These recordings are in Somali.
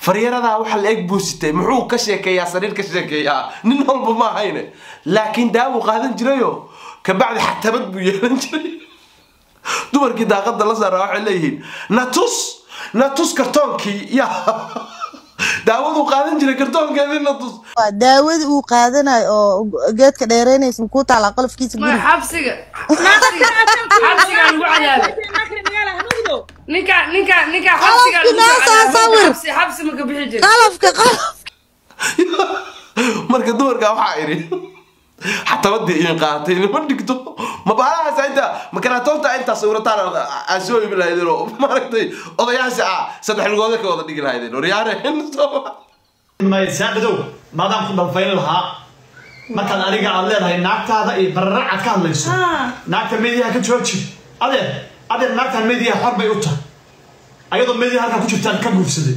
faryaradaa waxa la eg buusitay muxuu ka sheekeeyaa sariir ka sheekeeyaa nin walba ma ahayne laakiin daawuu qaadan jirayo kabacdi xatabad buu yeelan jiray dumarkii daaqada la saaraa waxay leeyihiin natus natus kartoonkii ya daawaduu qaadan jiray kartoonkeedii natus waa daawada uu qaadanayo oo geedka dheereynaysa makuu taalaa qolofkiisa ما guri حبسك حبسك حبسك عن وعدها نكا نكا نكا حبسك خلاص كده أصور. حبسي حبسي ما كبحي جري qalafka qalaf marka dumarkaa waxaa idhi xatabadii idin qaaatay inima dhigto mabaalahaas inta makaraatoonta intaa sawirataan aa soo ibi lahaydeen oo maaragtay odayaasha ah saddex lugooda ka wada dhigi lahaydeen waryaareen maysaadhadow maadaan ku dhalfayn lahaa markaad adiga aad leedahay naagtaada iyo bararacaad ka hadlayso naagta mediyaha ka jooji adeer adeer naagtaan mediyaha xor bay u tahay ayadoo mediya halkaa ku jirtaan ka guursaday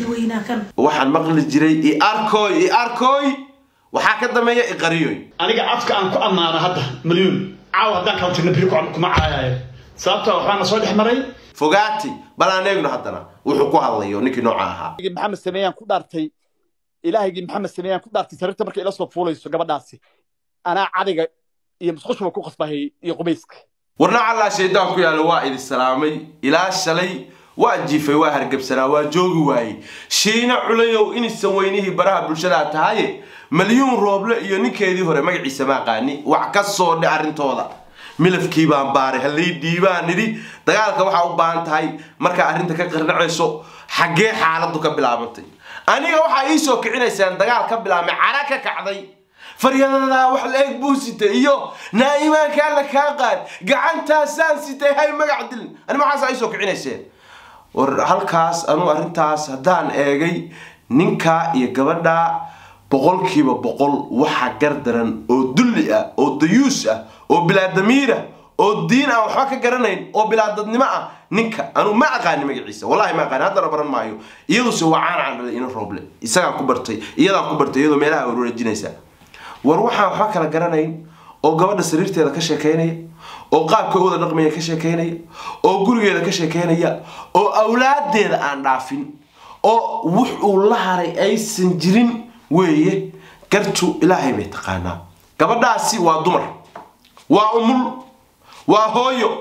waxaan maqli jiray i arkoy i arkoy waxaa ka dameeya i qariyoy aniga afka aan ku ammaano hadda malyuun caawa haddaan kala tirna biri ku- kuma caayayo sababtoo waxbaana soo dhex maray fogaati bal aan eegno haddana wuxuu ku hadlayo ninkii nooca ahaa ilaahigii maxamed sameeyaan ku dhaartay ilaahigii maxamed sameeyaan ku dhaartay sariirta markay ila soo fuulayso gabadhaasi anaa cadiga iyo musqushuba ku qasbahay iyo qubayska warna callaa shaydaan ku yaalla waa idin salaamay ilaa shalay waa jiifay waa hargebsanaa waa joogi waayey shiina culayow inaysan weynihii baraha bulshadaa tahaye malyuun rooble iyo ninkeedii hore magaciisa ma aqaani wax ka soo dhe arrintooda milafkii baan baaray hallay dhiibaan nidhi dagaalka waxaa u baahan tahay markaa arrinta ka qarnacayso xaggee xaaladdu ka bilaabantay aniga waxaa ii soo kicinaysaan dagaal ka bilaabmay cara ka kacday faryadadaa wax la eg buu sitay iyo naa'imaankaa la kaa qaad gacantaasaan sitay hay magac dilin ani maxaas ii soo kicinayseen war halkaas anuu arrintaas haddaan eegay ninkaa iyo gabadhaa boqolkiiba boqol waxa gardaran oo dulli ah oo dayuus ah oo bilaadamiir ah oo diin aan waxba ka garanayn oo bilaadadnimo ah ninka anuu ma aqaani magaciisa wallahi ma aqaani haddana baran maayo iyaduse waa caan caan dhalay ina rooble isagaan ku bartay iyadaan ku bartay iyadoo meelaha warwareejinaysa war waxaan waxba kala garanayn oo gabadha sariirteeda ka sheekeynaya oo qaabka u wada dhaqmaya ka sheekeynaya oo gurigeeda ka sheekeynaya oo awlaadeeda aan dhaafin oo wux uu la haray aysan jirin weeye gartu ilaahay bay taqaanaa gabadhaasi waa dumar waa umul waa hooyo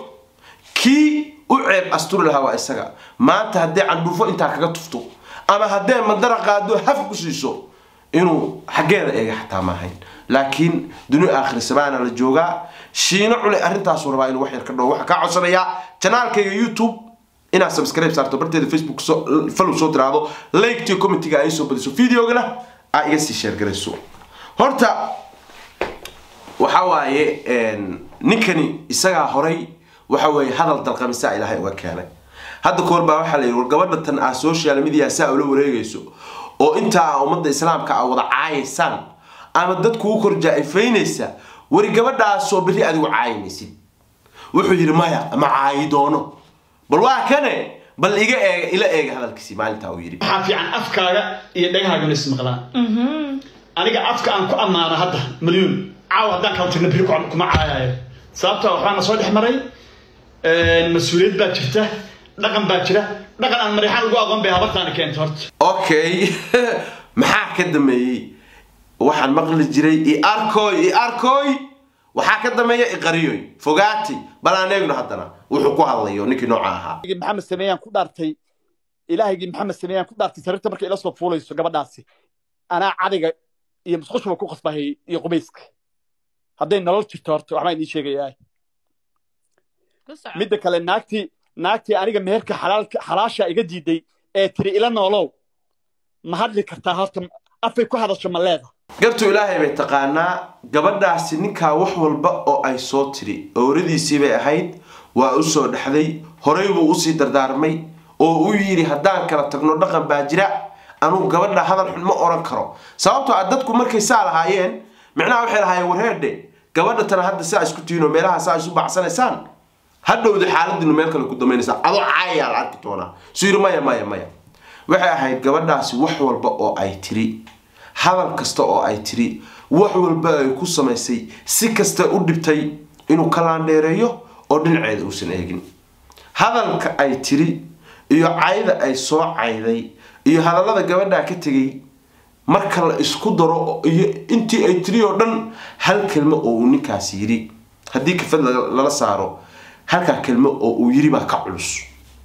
kii u ceeb asturi lahaa waa isaga maanta haddee candhuufo intaa kaga tufto ama haddee mandara qaado haf ku siiso inuu xaggeeda eega xataa maahayn laakiin duni aakhir samaana la joogaa shiino cule arrintaasuu rabaa inuu wax yar ka dhawo waxaa kaa codsanayaa janaalkayga youtube inaad subscribe saarto barteeda facebook soo- follow soo tiraahdo liketiyo commentiga ay soo badiso videogana aa iga sii sheergarayso horta waxa waaye een, ninkani isagaa horay waxa weeye hadal dalqamisaa ilaahay uga keenay hadda koor baa waxaa la yidhi war gabadha tan ah social media saa ula wareegayso oo intaa ummadda islaamka a wada caayaysaan ama dadku u kor jaa-ifaynaysa wari gabadhaasoo berri adigu caayimaysid wuxuu yidhi maya ma caayi doono bal waa kane bal iga eega ila eega hadalkiisii maalintaa uu yidhi waxaa fiican afkaaga iyo dhagahaaguna ismaqlaan aniga afka aan ku ammaano hadda malyuun caawa haddaan kala tirna biri ku- kuma caayayo sababtoo waxbaana soo dhex maray mas-uuliyad baa jirta dhaqan baa jira dhaqan aan marixaan ugu aqoon bay habartaani keenta horta okay maxaa ka dameeyey waxaan maqli jiray i arkoy i arkoy waxaa ka dameeya i qariyoy fogaati bal aan eegno haddana wuxuu ku hadlayo ninkii nooca ahaa ilaahigii maxamed sameeyaan ku dhaartay ilaahigii maxamed sameeyaan ku dhaartay sariirta markay ila soo fuulayso gabadhaasi anaa cadiga iyo musqushuba ku qasbahay iyo qubayska hadday nolol jirto horta waxbaan idiin sheegayaa midda kale naagtii naagtii aniga meherka xalaalka xalaasha iga diiday ee tiri ila noolow ma hadli kartaa horta afay ku hadasho ma leeda gartu ilaahay bay taqaanaa gabadhaasi ninkaa wax walba oo ay soo tiri owradiisii bay ahayd waa u soo dhexday horey buu usii dardaarmay oo uu yidhi haddaan kala tagno dhaqan baa jira anugu gabadha hadal xun ma oran karo sababtoo ah dadku markay saa lahaayeen micnaha waxay lahaayeen warheedhe gabadha tana hadda saa isku tihiin oo meelaha saa isu bacsanaysaan hadhowda xaaladinu meel kale ku damaynaysaa adoo caayaa la arki doonaa suu yidhi maya maya maya waxay ahayd gabadhaasi wax walba oo ay tiri hadal kasta oo ay tiri wax walba ay ku samaysay si kasta u dhibtay inuu ka laandheereeyo oo dhinaceeda uusan eegin hadalka ay tiri iyo cayda ay soo cayday iyo hadallada gabadhaa ka tegay marka la isku daro iyo intii ay tiri oo dhan hal kelmo oo uu ninkaas yidhi haddii kafad laga- lala saaro halkaa kelmo oo uu yidhi baa ka culus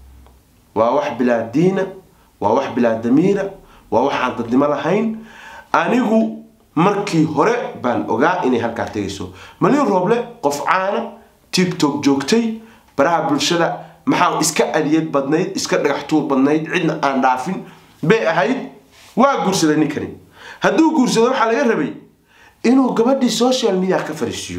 waa wax bilaa diina waa wax bilaa damiira waa wax aan dadnimo lahayn anigu markii hore baan ogaa inay halkaa tegayso malin rooble qof caana tiktok joogtay baraha bulshada maxaa iska adiyad badnayd iska dhagax tuur badnayd cidna aan dhaafin bay ahayd waa guursaday ninkani hadduu guursado waxaa laga rabay inuu gabadhii social media ka fariisiiyo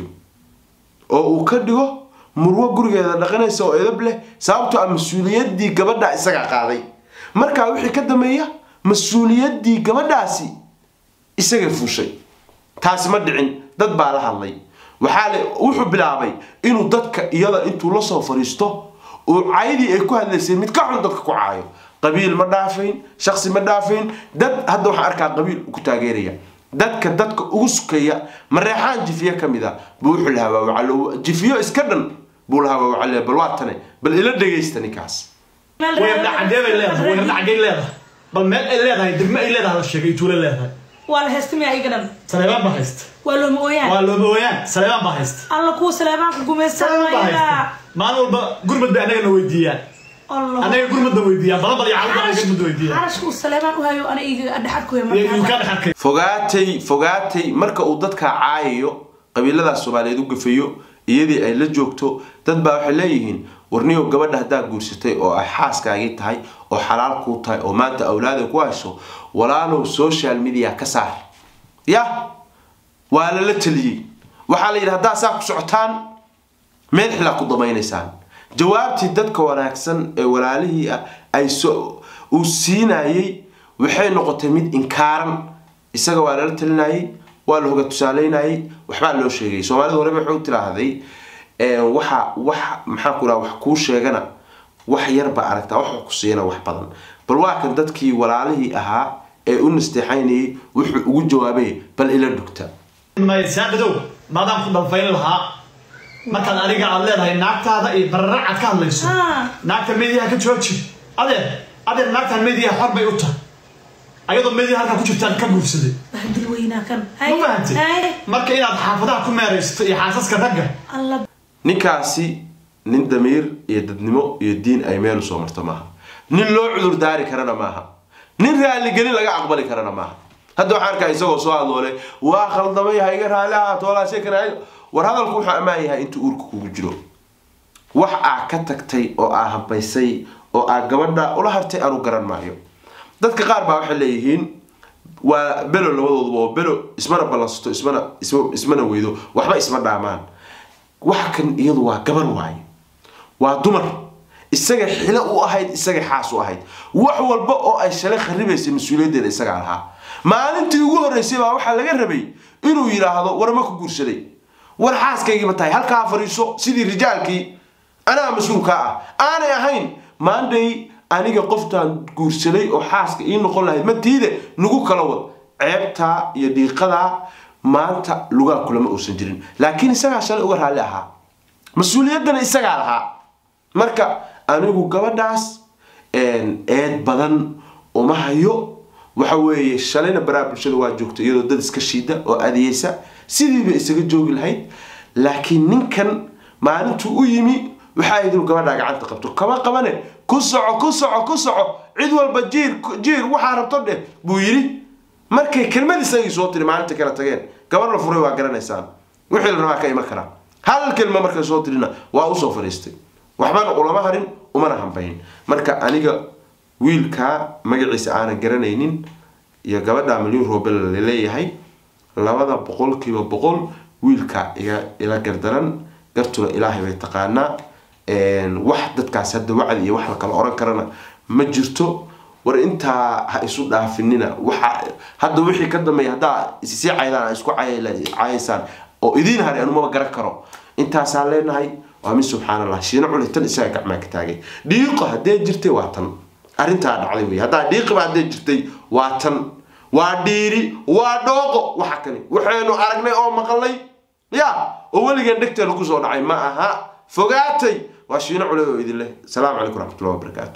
oo uu ka dhigo murwo gurigeeda dhaqanaysa oo edab leh sababtoo ah mas-uuliyaddii gabadha isagaa qaaday markaa wixii ka dambeeya mas-uuliyaddii gabadhaasi isagay fuushay taasi ma dhicin dad baa la hadlay waxaa le wuxuu bilaabay inuu dadka iyada intuu la soo fariisto uu caydii ay ku hadlaysay mid ka xun dadka ku caayo qabiil ma dhaafayn shaksi ma dhaafayn dad hadda waxaan arkaa qabiil ku taageeraya dadka dadka ugu sukaya mareexaan jifiye ka mid a buu wuxuu lahaa waa wacalo jifiyo iska dhan buu lahaa waa wacalo bal waa tane bal ila dhegaysta ninkaas weerda xagee bay leedahay weerda xagee leedahay bal meel ay leedahay degmo ay leedahay la sheegay tuulo leedahay waa la heystamaya iga dhan saleebaan baa haysta waa looma ooyaan waa looba ooyaan saleebaan baa haysta alla kuwa saleebaanka saleebaan baa haysta gumaysanaya maalin walba gurmad bay annagana weydiiyaan annaga gurmadda weydiiyaan badan bal iyo cawd baa gurmadda weydiiyaan xarashka uu saleebaan u hayo ana iga dhexad ku iyo iyo ka dhexarkay fogaatay fogaatay marka uu dadka caayayo qabiiladaas soomaaliyeed u gafayo iyadii ay la joogto dad baa waxay leeyihiin warniyow gabadha haddaa guursatay oo ay xaaskaagii tahay oo xalaal kuu tahay oo maanta awlaada ku hayso walaalow social media ka saar ya waa lala taliyey waxaa la yidhi haddaa saa ku socotaan meel xilaa ku damaynaysaan jawaabtii dadka wanaagsan ee walaalihii ah ay so uu siinayey waxay noqotay mid inkaaran isaga waa lala talinayay waa la hoga tusaaleynayay waxbaa loo sheegay soomaalida horeba waxay u tiraahday waxa wax maxaa ku dhaha wax kuu sheegana wax yar baa aragtaa wax ku siina wax badan bal waa kan dadkii walaalihii ahaa ee u nasteexaynayay wuxuu ugu jawaabay bal ila dhugta maysaaqadow maadaan ku dhalfayn lahaa markaad adiga aad leedahay naagtaada iyo bararacad ka hadlayso Ah. naagta mediyaha ka jooji adeer adeer naagtaan mediyaha xor bay u tahay ayadoo mediyaha halkaa ku jirtaan ka guursaday bahdil weynaa kan ma fahantay marka inaad xaafadaha ku meeraysato iyo xaasaska ragga alla ninkaasi nin damiir iyo dadnimo iyo diin ay meel usoo marto maaha nin loo cudur daari karana maaha nin raaligelin laga aqbali karana maaha hadda waxaan arkaa isagoo soo hadloole waa khaldamay ha iga raali ahaato walaashe kana war hadalku wuxuu ammaan yahay intuu uurka kugu jiro wax aa ka tagtay oo aa habaysay oo aa gabadha ula hartay aanu garan maayo dadka qaar baa waxay leeyihiin waa belo labadooduba oo belo ismana ballansato ismana isma- ismana weydo waxba isma dhaamaan waxa kan iyadu waa gabar waaye waa dumar isaga xilo u ahayd isaga xaas u ahayd wax walba oo ay shalay kharibaysay mas-uuliyaddeeda isagaa lahaa maalintii ugu horreysay baa waxaa laga rabay inuu yidhaahdo war ma ku guursaday war xaaskaygiiba tahay halkaa fariiso sidii rijaalkii anaa mas-uulkaa ah aanay ahayn maanday aniga qoftaan guursaday oo xaaska ii noqon lahayd matiide nagu kala wad ceebtaa iyo dhiiqadaa maanta lugaa kulama uusan jirin laakiin isagaa shalay uga raalli ahaa mas-uuliyaddana isagaa lahaa marka anigu gabadhaas eed badan uma hayo waxa weeye shalayna baraha bulshada waa joogta iyadoo dad iska shiida oo adiyeysa sidiiba isaga joogi lahayd laakiin ninkan maalintuu u yimi waxaa yidhi inuu gabadhaa gacanta qabto kama qabane ku soco ku soco ku soco cid walba jiir jiir waxaa rabto dheh buu yidhi markay kelmad isagii soo tiri maalinta kala tageen gabar la furay waa garanaysaan wixii la rabaa ka iman karaa hal kelma markay soo tirina waa usoo fadhiistay waxbana ulama harin umana hambayn marka aniga wiilkaa magaciisa aanan garanaynin iyo gabadha milyuun roobel laleeyahay labada boqolkiiba boqol wiilkaa iga ila gardaran gartuna ilaahay bay taqaanaa wax dadkaas hadda wacdi iyo wax la kala oran karana ma jirto war intaa ha isu dhaafinina waxa hadda wixii ka dambeeya haddaa isisii caydaan isku cayaysaan oo idiin haray anumaba garan karo intaasaan leenahay waa min subxaan allah shiina culi tan isaga gacmaa ka taagay dhiiqo haddee jirtay waa tan arrintaa dhacday wey haddaa dhiiqiba haddee jirtay waa tan waa dhiiri waa dhooqo waxa kani waxaynu aragnay oo maqalnay ya oo weligeen dhegteena kusoo dhacay ma aha fogaatay waa shiino culi oo idin leh asalaamu calaykum raxmatullahi wabarakaatu